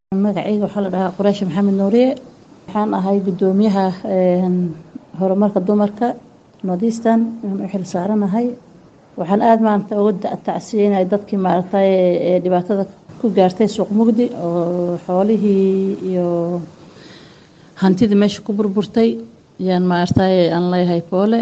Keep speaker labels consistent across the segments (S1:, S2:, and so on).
S1: magacayga waxaa la dhahaa quraashi maxamed nuuriye waxaan ahay guddoomiyaha horumarka dumarka northeastern aan u xil saaranahay waxaan aada maarata uga tacsiyeynaya dadkii maaragtay ee dhibaatada ku gaartay suuq mugdi oo xoolihii iyo hantidii meesha ku burburtay yaan maaragtay aan leeyahay poole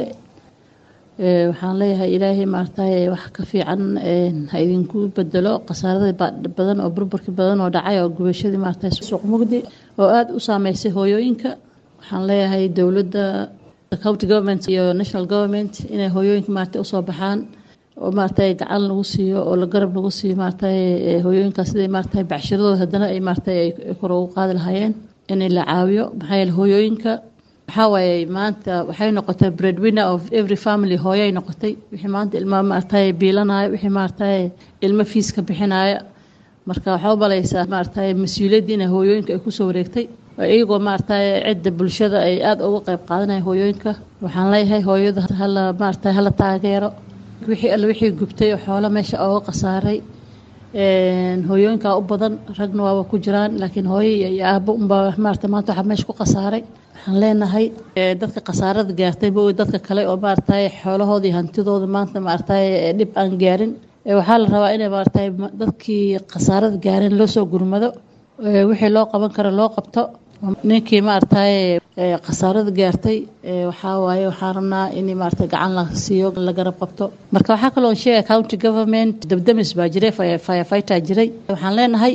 S1: waxaan leeyahay ilaahay maaragtay wax ka fiican ha idinku bedelo khasaaradii badan oo burburkii badan oo dhacay oo gubashadii maaragtay suuq mugdi oo aada u saameysay hooyooyinka waxaan leeyahay dowladda county government iyo national government inay hooyooyinka maaragtay usoo baxaan oo maaragtay gacan lagu siiyo oo la garab lagu siiyo maaragtay hooyooyinkaas siday maaragtay bacshiradooda haddana ay maaragtay ay kor ugu qaadi lahaayeen in la caawiyo maxaa yeele hooyooyinka waxaa waaye maanta waxay noqotay breadwinner of every family hooyay noqotay wixii maanta ilma maaragtay biilanaya wixii maaragtay ilmo fiiska bixinaya marka waxaa u balaysaa maaragtay mas-uuliyaddii inay hooyooyinka ay kusoo wareegtay iyagoo maaragtay cidda bulshada ay aada uga qayb qaadanaya hooyooyinka waxaan leeyahay hooyada hala maaragtay hala taageero wixii alle wixii gubtay oo xoolo meesha ooga khasaaray hooyooyinkaa u badan ragna waaba ku jiraan laakiin hooyo iyo aabo unbaa maarata maanta waxaa meesha ku khasaaray waxaan leenahay dadka khasaarada gaartay ma dadka kale oo maaragtay xoolahooda iyo hantidooda maanta maaragtay dhib aan gaarin waxaa la rabaa inay maaragtay dadkii khasaarada gaareen loo soo gurmado wixii loo qaban karo loo qabto ninkii maaragtay khasaarada gaartay waxaa waaye waxaan rabnaa in maaragtay gacan la siiyo la garab qabto marka waxaa kaloo sheegay county government dabdamis baa jiray firefighter jiray waxaan leenahay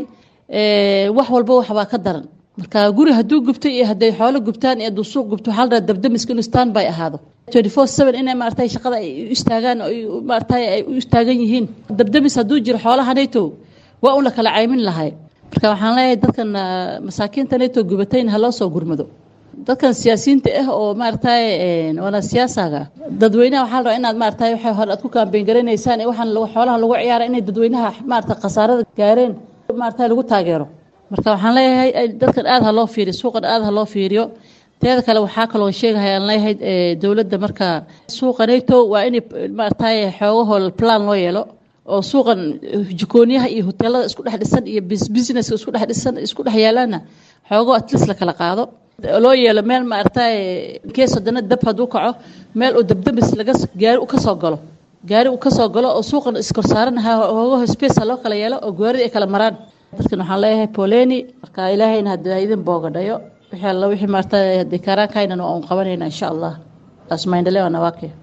S1: wax walba waxbaa ka daran marka guri hadduu gubtay iyo hadday xoolo gubtaan iyo hadduu suuq gubto waxaa la rabaa dabdamiska inuu stand by ahaado twenty four seven inay maaragtay shaqada ay u istaagaan oo maaragtay ay u istaagan yihiin dabdamis hadduu jiro xoolahanayto waa un la kala caymin lahay marka waxaan leeyahay dadkan masaakiinta neto gubatayna ha loo soo gurmado dadkan siyaasiyiinta ah oo maaragtay waana siyaasaga dadweynaha waxaa la rabaa inaad maaragtay waxay hore aad ku kaambeyn garanaysaan ee waxaan xoolaha lagu ciyaara inay dadweynaha maaragtay khasaarada gaareen maaragtay lagu taageero marka waxaan leeyahay dadkan aada ha loo fiiriyo suuqan aada ha loo fiiriyo teeda kale waxaa kaloo sheegaya aan leeyahay dowladda marka suuqa neto waa in maaragtay xoogahoo plan loo yeelo oo suuqan jikooniyaha iyo hoteelada isku dhex dhisan iyo businesska isku dhex dhisan isku dhex yaalaana xoogo atlis la kala qaado loo yeelo meel maaragtay kees haddana dab hadduu kaco meel oo dabdabis laga gaari u kasoo galo gaari uu kasoo galo oo suuqan iskorsaaran hoogaho space ha loo kala yeelo oo gaarid ay kala maraan dadkan waxaan leeyahay poleni marka ilaahayna hadda idin boogadhayo wixii alla wixii maaragtay haddii kaaraankaynan waa un qabanayna insha allah taas maindhale waa nawaake